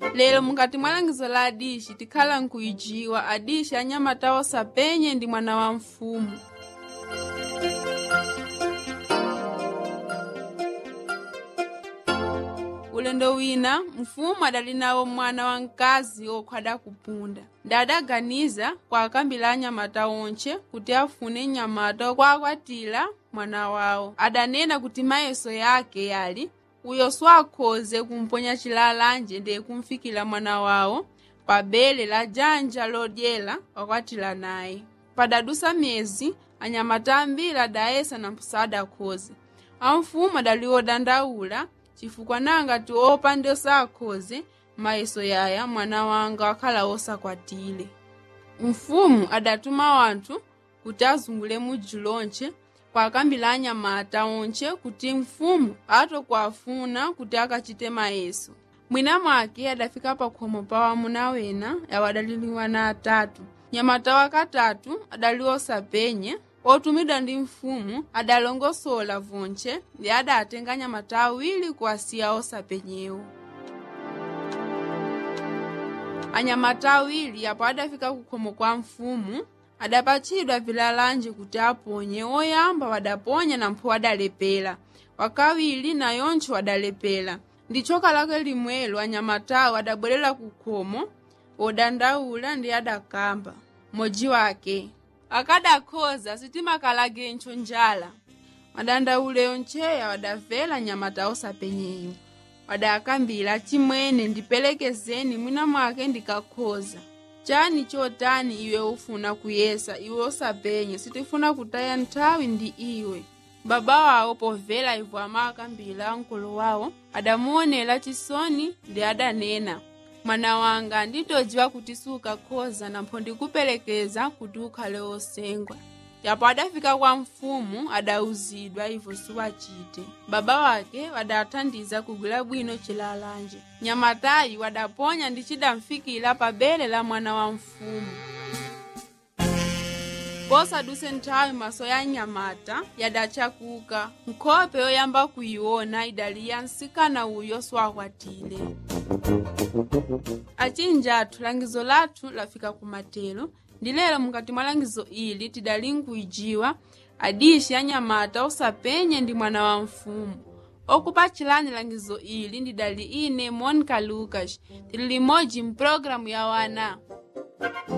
lero mukati mwa langizo la adishi tikhala nkuijiwa adishi anyamata osapenye ndi mwana wa mfumu ulendo wina mfumu adali nawo mwana wamkazi okhwada kupunda ndadaganiza kwa akambila anyamata onche kuti afune nyamata okwakwatira mwana wawo adanena kuti mayeso yake yali uyo swakhoze kumponya chilalanje ndiye kumfikira mwana wawo pa bele la janja lodyera wakwatira naye padadusa myezi anyamata ambiri adayesa na mpusadakhoze amfumu adali odandaula chifukwa nangati opa ndi osakhoze mayeso yaya mwana wanga wakhala osakwatire mfumu adatuma wanthu kuti azungule mudzi lonche kwa akambila anyamata onche kuti mfumu atokuafuna kuti akachite mayeso mwina mwake adafika pakhomo pa wamuna wena yawo adaliliwa na atatu nyamata wakatatu adali osapenye otumidwa ndi mfumu adalongosola vonche ndi adatenga nyamata awiri kuwasiya osapenyewo anyamata awiri apo adafika kukhomo kwa mfumu adapatchidwa vilalanje kuti aponye oyamba wadaponya nampho wadalepera wakawiri nayontcho wadalepera ndi choka lake limwelo anyamatawo adabwerera kukhomo odandaula ndi adakamba modzi wake akadakhoza sitimakalagencho njala madandaule oncheya wadavela nyamata osapenyeyo wadakambira chimwene ndipelekezeni mwina mwake ndikakhoza chani chotani iwe ufuna kuyesa iwe osapenye sitifuna kutaya nthawi ndi iwe baba wawo povela ivo amakambira mkulu wawo adamuonera chisoni ndi adanena mwana wanga nditodziwa kuti sukakhoza nampho ndikupelekeza kuti ukhale osengwa yapo adafika kwa mfumu adauzidwa ivo siwachite baba wake wadathandiza kugwira bwino chilalanje nyamatayi wadaponya ndi chidamfikira pa bele la mwana wa mfumu posaduse nthawi maso ya nyamata yadachakuka nkhope yoyamba kuyiona idali ya msikana uyo swakwatire achinja athu langizo lathu lafika kumatero ndi lero mukati mwa langizo ili tidali nkuijiwa adishi anyamata osapenye ndi mwana wa mfumu okupachilani langizo ili ndidali ine monica lucas tili limodzi mpulogalamu ya wana